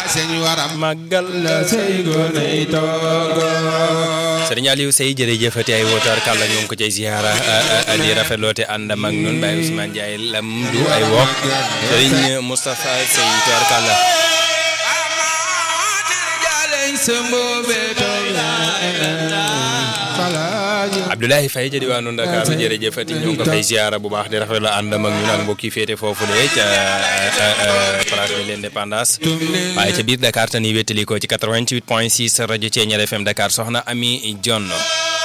sëñ waram màggal la sey goney toogo Sëriñ Aliou Sey jërëjëfati ay wootar kàlla ñu ngi ko cay ziara di rafetloo te àndam ak ñun Baye Ousmane Ndiaye lam du ay wokk Sëriñ Moustapha Sey toor kàlla Abdoulaye Faye ja diwaanu Ndakaaru jërëjëfati ñu ngi ko fay ziara bu baax di rafetlu àndam ak ñun ak mbokk yi féete foofu de ca place de l'indépendance waaye ca biir Dakar te ni wéttali ko ci 88 point 6 rajo Thiéniere FM Dakar soxna Ami Dione